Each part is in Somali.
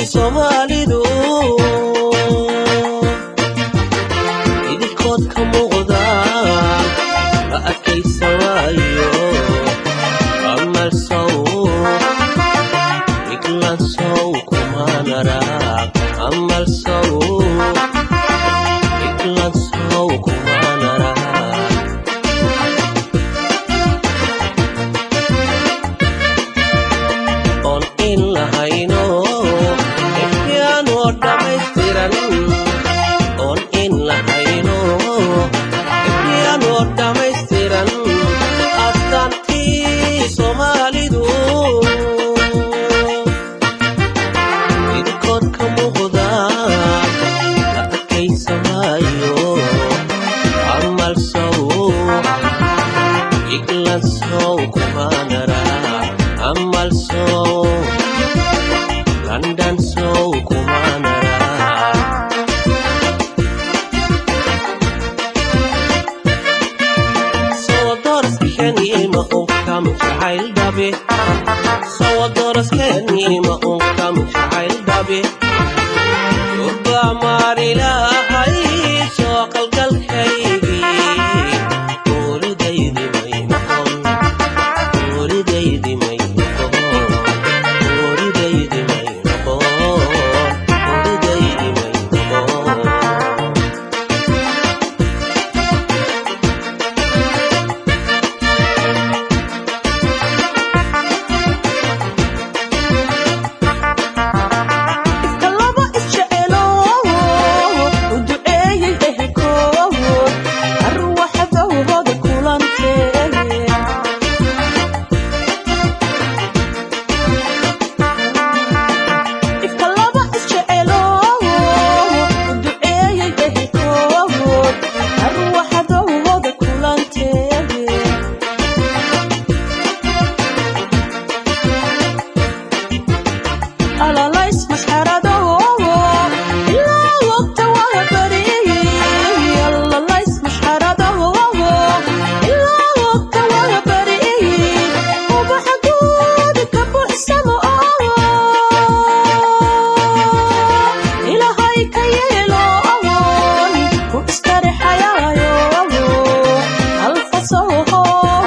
soomaalidu idinkood ka muuqda la adkaysan waayo amalsow iglansow kumanara amalsow iglansow kumanara oon in lahayno ifyaanoo dhammaystiran oon in lahayno ifyaanoo dhammaystiran astaantii soomaalidu idinkood ka muuqda la adkaysamaayo amalsow iglansow kumanara amalsow london sow kumanara sowadoraskenima unkam jacayl dhabe sowadoraskenima unkam jacayl dhabe urbaamaarilahay soo qalgalkaygii uridaydi may noqon uridaydi may noqon uridaydi may noqon uridaydi may noqon kalaba isjecelo u duceeyey ehelkood arwaxadowhooda kulantee kalaba isjecelo u duceeyey ehelkood arwaxadowhooda kulantee alalays masxarado ilaa waqta waa bariyey alalays masxarado ilaa waqta waa bariyey ubaxa guud ka buuxsamo ilahay ka yeelo ku istarixayaayo alfasoho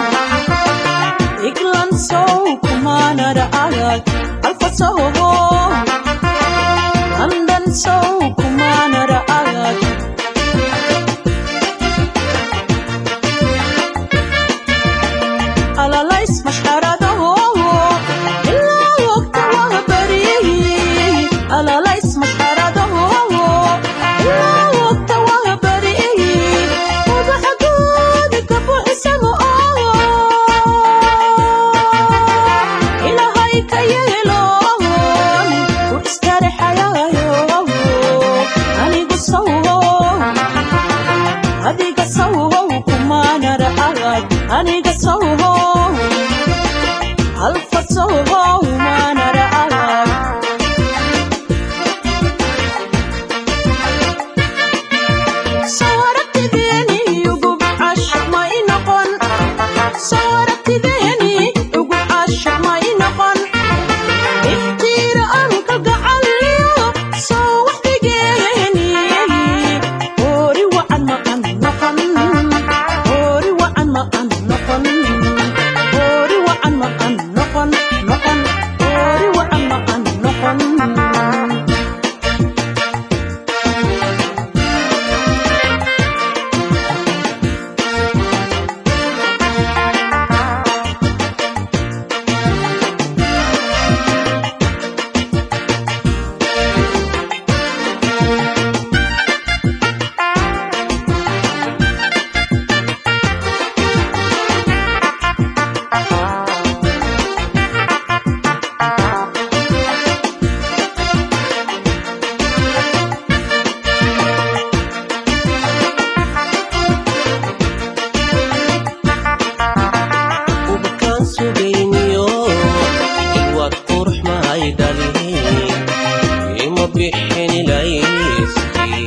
iglan sow kumanara agag alfasoho andan sow kumanara agag alalays masxarado ilaa waqta waa bariyey alalays masxarado ilaa waqta waa bariyey ubaxa guud ka buuxsamo ilahay ka yeelo ku istarixayaayo anigu sawo adiga sawow kumanara agag aniga sawo alfa sawow manara agag sawaragtideeni ugub cashaq ma i noqon sawaragtideeni ugub cashaq ma i noqon iftiira aan kalgacaliyo soo waxdigeeni hoori wacan maqan noqon hoori wacan maqan noqon hoori wacan maqan noqon noqon hoori wacan maqan noqon ubakaan sugayniyo ilwaad qurux mahay dhalin ima bixin ilayskii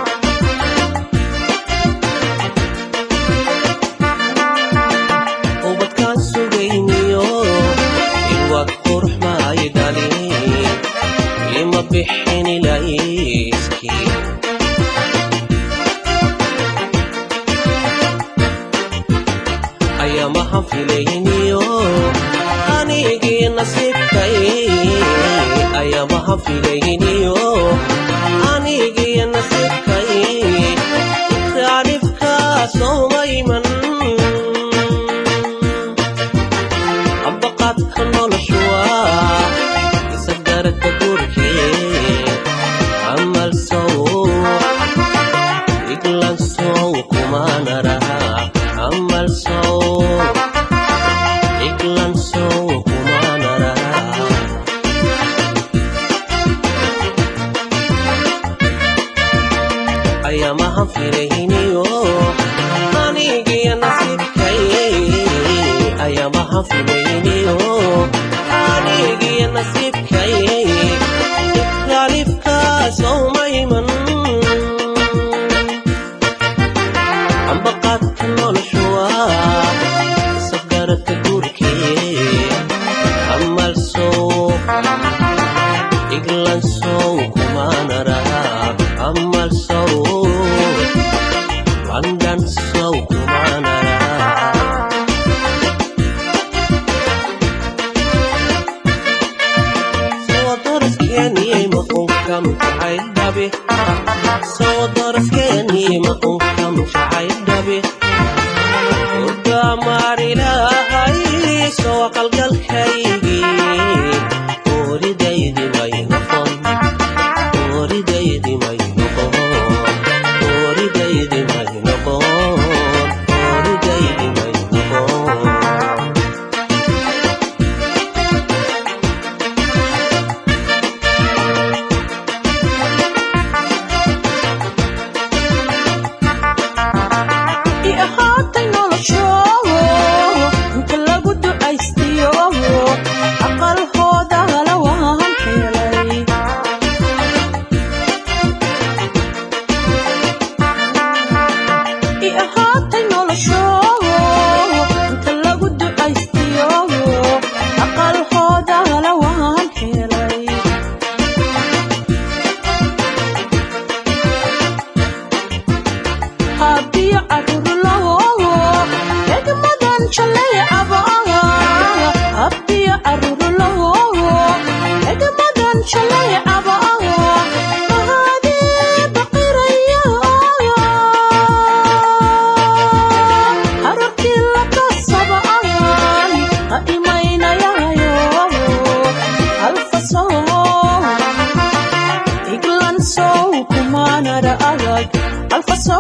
ubadkaan sugayniyo ilwaad qurux mahay dhalin ima bixin ayamaha filayniyo anigiyo nasibkay ikraanifkaasoomayman ambaqaadka noloshuwa isagarka gurkee amal sow iglan sow kumanaraha amal sow iglan sow kumanaraha ayamaha firayniyo anigiyo nasibkay ayamaha firayniyo anigiyo nasibkay ikraalifkaasowmayman ambaqaadka noloshuwa isagarata gurkee amal sow iglan sow kumanaraha amal sow london sow kumanaraha sawdaraskeniyey maqonkam jacaydhabe sawdaraskeniyey maqonkam jacaydhabe urgaamaarilahay soo aqalgalkaygii oridaydi may noqon oridaydi may noqon oridaydi may noqon oridaydi may noqon i ahaatay noloshoodo inta lagu ducaystiyo aqalhooda hala waan helay i ahaatay noloshoodo inta lagu ducaystiyo aqalhooda hala waan helay habiyo carurulawo egmadan jalay abaaga habiyo carurulawo egmadan jalay abaaga mahadee baqiraya hararkii lakasabaan ha imaynayayo alfasow iglan sow kumanara agag alfasow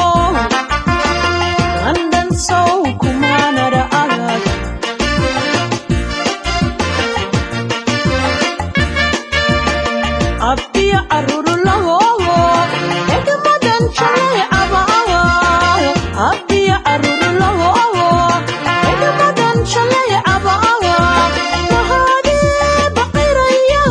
london sow kumanara agag abbiya carurulawo egmadan jalay abaaga abbiya carurulawo egmadan jalay abaaga mahadee baqiraya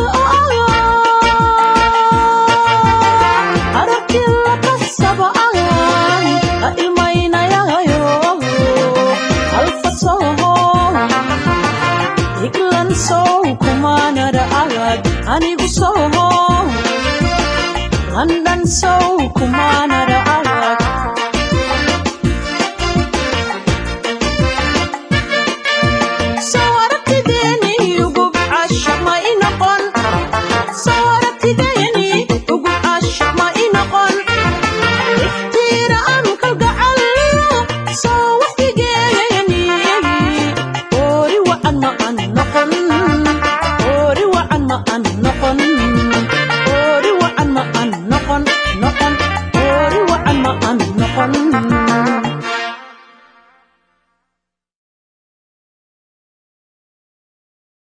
aragti lakasabaan ha imaynayayo alfasoho iglan sow kumanara agag anigu soho london sow kumanara